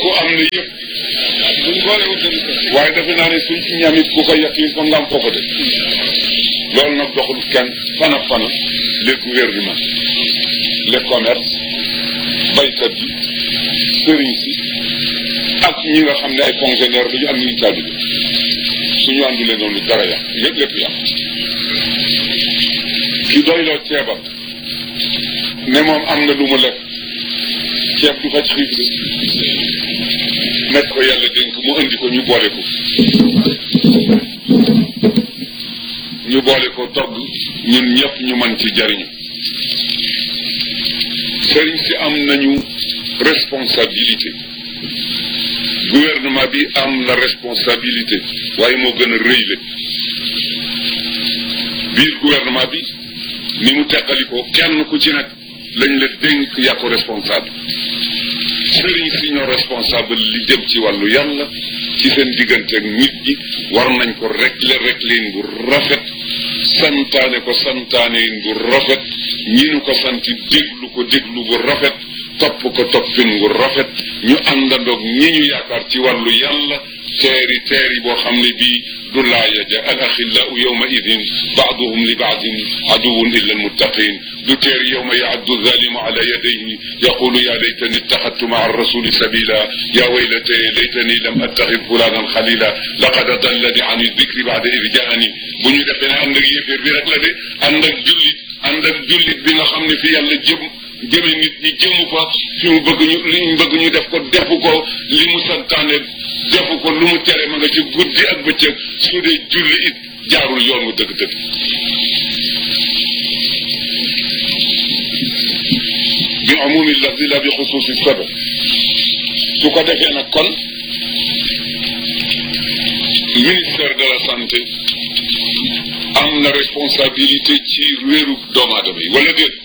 kooku am na yëpp buñ boole wutal waaye defe naa ne suñ ci ñamit ku ko yàq yi fa nga am foofa de loolu nag doxul kenn fana fana les gouvernements les commerces baykat yi sëriñ si ak ñi nga xam ne ay fonctionnaires dañu am ñu taalibe suñu àndulee noonu dara yàq lépp lépp yàq ki doyloo ceebam ne moom am na lu mu lekk ceeb du faj xiif de nekk ko yàlla dénk mu indi ko ñu boole ko ñu boole ko togg ñun ñëpp ñu mën ci jariñu sëriñ si am nañu responsabilité gouvernement bi am la responsabilité waaye moo gën a rëy le biir gouvernement bi ni mu teqalikoo kenn ku ci nag lañ la dénk yaa ko responsable sëriñ si ñoo responsable li jëm ci wàllu yàlla ci seen diggante ak nit ñi war nañ ko régler régler bu rafet santaane ko santaane bu rafet ñi nu ko santi déglu ko déglu bu rafet topp ko toppin bu rafet ñu àndandoog ñi ñu yaakaar ci wàllu yàlla teeri teeri boo xam ne bii du laaya ja al axillaau yawma idin baaduhum li baadin aduwun illa almuttaqin du teeri yawma yaaddu zalimu ala yadayhi yaqulu ya laytani ittaxadtu maa rasuli sabila ya waylata laytani lam attaxid fulanan xalila laqad adallani an dikri baada id jaani bu ñu defee ne ànd ak yéeféer bi rek la de ànd ak jullit ànd ak jullit bi nga xam ne fi yàlla jëm jëme nit ñi jëmu fa fi mu bëgg ñu li mu bëgg ñu def ko defu ko li mu santaane defu ko lu mu tere ma nga ci guddi ak bëccëg su dee julli it jaarul yoon wu dëgg-dëgg bi amumi lafdi la bi xusuusi sabab su ko defee nag kon ministère de la santé am na responsabilité ci wéeru doomu aadama yi wala déet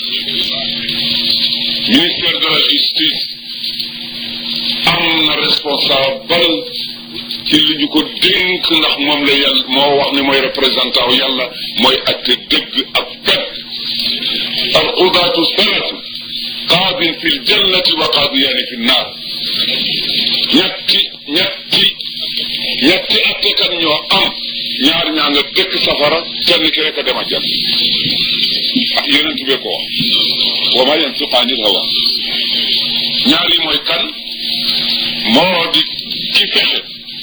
ministère de la justice am na responsable ci li ñu ko dénk ndax moom la yàlla moo wax ne mooy représentant wu yàlla mooy atte dëgg ak dëgg al qudaatu salaatu qaadin fi ljannati wa qaadiyaani fi nnaar ñetti ñetti ñetti attekat ñoo am ñaar ñaa nga dëkk safara kenn ki rek a dem a jàll ah yonent bee ko wax wa ma yantiqu anil hawa ñaar yi mooy kan moo di ki fexe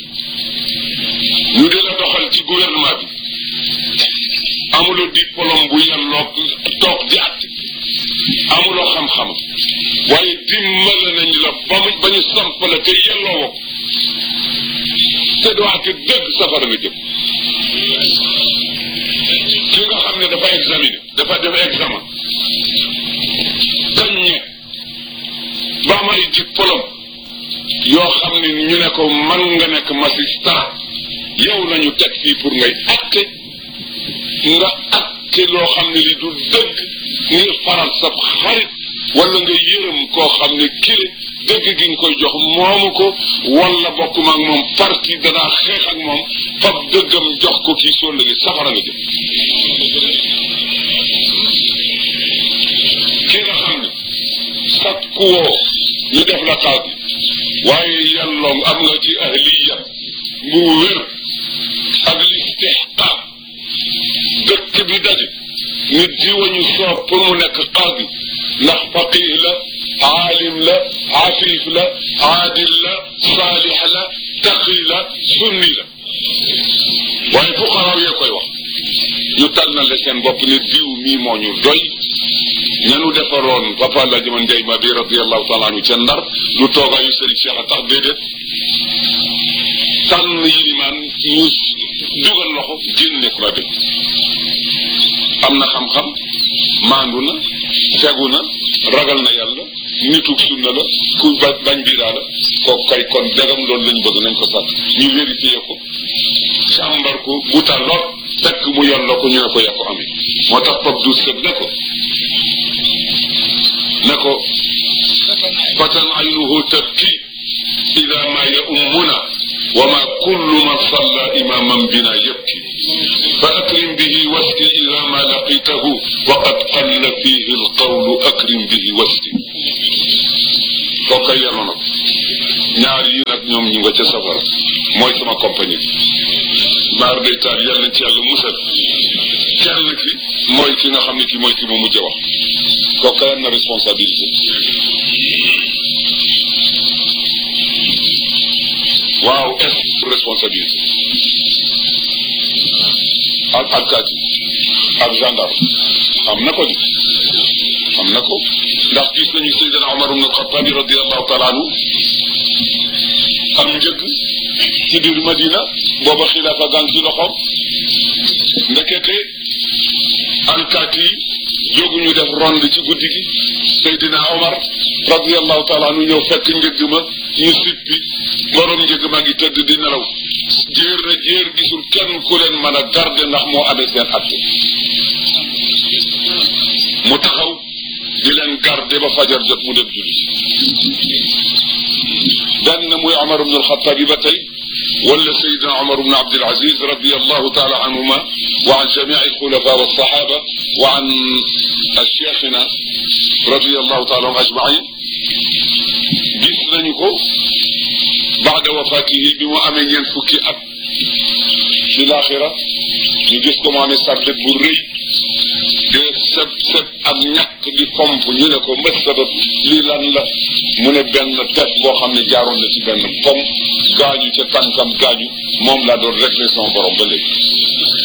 ñu di la doxal ci gouvernement bi amuloo diplôme bu yelloog toog di at amuloo xam-xam waaye dimbale nañ la ba mu ba ñu samp la te yelloo woo te doo àtte dëgg safara nga jëm ki nga xam ne dafa examiner dafa def examen dañ ne ba am ay diplôme yoo xam ne ñu ne ko man nga nekk magistrat yow lañu teg fii pour ngay atte nga atte loo xam ne li du dëgg ngir faral sa xarit wala nga yërëm koo xam ne kile dëgg gi nga koy jox moomu ko wala bokk ma ak moom parti danaa xeex ak moom fab dëggam jox ko kii soo lëgee safara nga jëm ki nga xam ne sakku woo ñu def la xaadi waaye yàlloom am nga ci ahliya mu wér ak listihqaaq dëkk bi daje nit diwañu soob pour mu nekk xaadi ndax faqih la aalim la afif la aadil la saalix la taqi la sunni la waaye fuqaraaw yee koy wax ñu tànnale seen bopp ne diw mii moo ñu doy ñanu defaroon papa la jaman njay ma bi radiallahu taala anhu ca ndar lu toogaayu sëriñ Cheikh a tax déedéet tànn yilimaan ñu dugal loxo génne ko la dem am na xam-xam maandu na fegu na ragal na yàlla nitug sunna la ku ba bañ biiraa la kooku kay kon dagam loolu lañ bëgg nañ ko sax ñu vérifié ko càmbar ko bu tàlloot fekk mu yàlla ko ñu ne ko yaa ko amee moo tax pap du sëb ne ko ne ko fatan aynuhu tabki ida ma yaummuna wa ma kullu man salla imaman bina yabki fa akrim bihi wasti ida ma laqitahu wa qad qalla fihi alqawlu akrim bihi wasti kooka yenu na ñaar yi nag ñoom ñu nga ca safara mooy sama compagnie bi maar day taal yàlla nañ ci yàlla musal kenn ki mooy ki nga xam ne ki mooy ki mu mujj wax kooka am na responsabilité waaw est responsabilité ak alkaati ak gendarme am na ko di am na ko ndax gis nañu Seydina Omar ibn Xattabi radiallahu taala anhu am njëkk ci biir Madina booba xilaafa gang ci loxoom ndekete alkaati yi jóguñu def ronde ci guddi gi Seydina Omar radiallahu taala anhu ñëw fekk njëgg ma ñu sippi borom njëgg ma ngi tëdd di nelaw jéer na jéer gisul kenn ku leen mën a garde ndax moo amee seen atte mu taxaw di leen garde ba fajar jot mu dem julli benn muy Omar ibn al-Khattab ba tey wala Seydina Omar ibn Abdul Aziz radiyallahu taala anhuma wa an jamii al-khulafa wa sahaba wa an cheikhina radiyallahu taala anhum ajmain gis nañu ko baada wafaatihi bi mu amee ñeent fukki at ci laaxira ñu gis ko mu amee sàrdet bu rëy de seb seb ak ñàkk di pomp ñu ne ko mbët sabab lii lan la mu ne benn tef boo xam ne jaaroon na ci benn pom gaañu ca tànkam gaañu moom laa doon réglé son borom ba léegi